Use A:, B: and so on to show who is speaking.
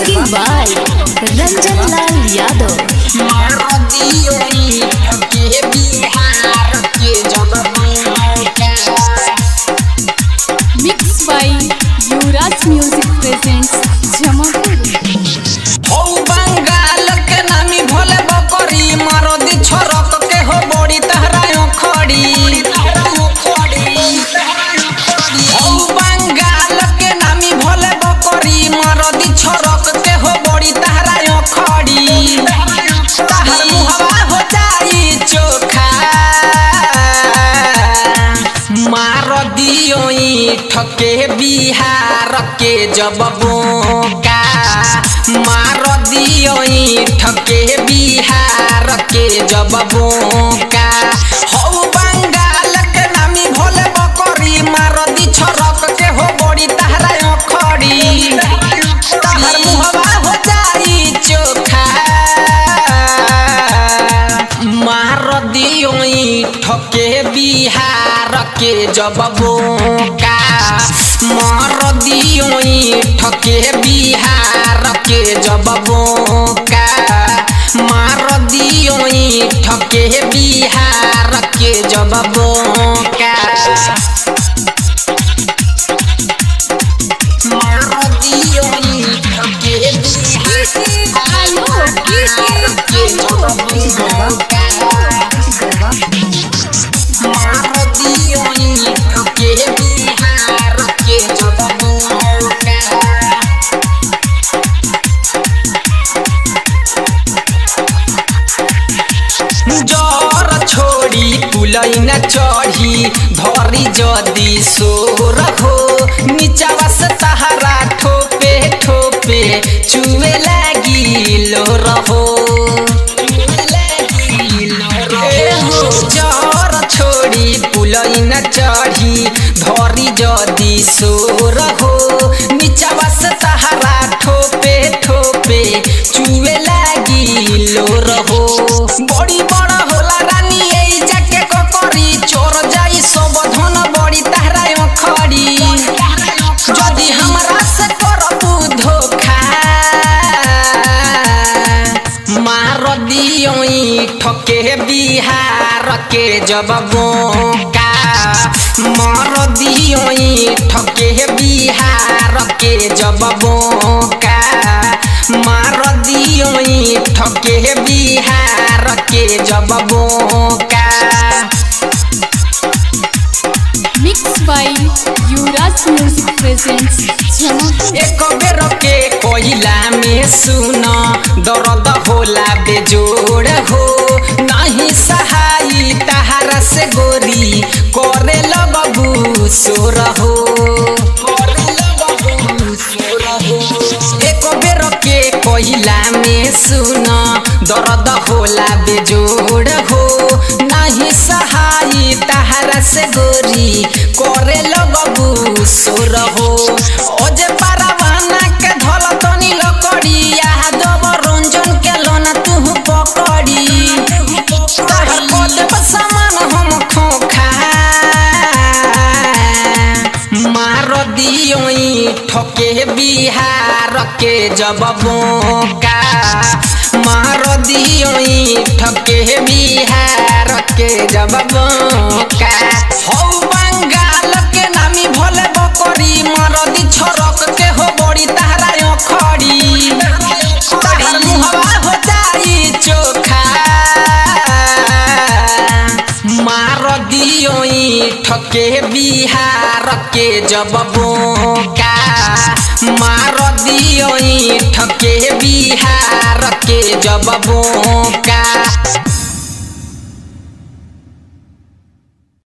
A: Singing by Ranjan Lal Yadav. Mixed by Yuvraj Music presents Jamapur.
B: हौ बंगाल के नामी भोले बकरी मारदी छरक के हो बड़ी तहरा खड़ी हौ बंगाल के नामी भोले बकरी मारदी छरक के हो बड़ी तहरा खड़ी तहर मुहवा हो जाई चोखा मार दियो ठके बिहार के जब बोका मार दियो ठके बिहार के जब बोका हौ बंगाल के नामी भोले बकरी मार दी छरक के हो बड़ी तहरा खड़ी तहर मुहवा हो जाई चोखा मार दियो ठके बिहार के जब बोका मार दियो ठके बिहार के जब बोका मार दियो ठके बिहार के जब बोका मार दियो ठके बिहार के जब बोका जर छोड़ी पुलैन चढ़ी धरी जदी सोर हो नीचावा से तहरा ठोपे ठोपे चुए लागी लो रहो जर छोड़ी पुलैन चढ़ी धरी जदी सोर हो नीचावा से तहरा ठोपे ठोपे चुए लागी लो रहो बड़ी बड़ा होला रानी এই যাকে ককরি চোর যাই সব ধন বড়ি তাহরায় খড়ি যদি हमरा से করবু ধোখা मार दियो ठके बिहार के जब बोका मार दियो ठके बिहार के जब बोका मार दियो ठके बिहार के जब बोका
A: Mixed by Yuvraj Music presents Jamapur.
B: एक बेर के कोयला में सुन दर्द होला बेजोड़ हो नहीं सहाई तहारा से गोरी करे लगबू सोर हो एक बेर के कोयला में सुन दर्द होला बेजोड़ हो नहीं सहाई तहारा से गोरी करे लगबू सोर हो ओजे पारावाना के धल तनी लकड़ी यादव रंजन के लोना तू पकड़ी तहर कोदे सामान हम खोखा मार दियो ठके बिहार के जब बोका मार दियो ठके बिहार के जब बोका हौ बंगाल के नामी भोले बकरी मरदी छरक के हो बड़ी तहरा खड़ी तहर मुहवा हो जाई चोखा मार दियो ठके बिहार के जब बोका मार दियो ठके बिहार के जब बोका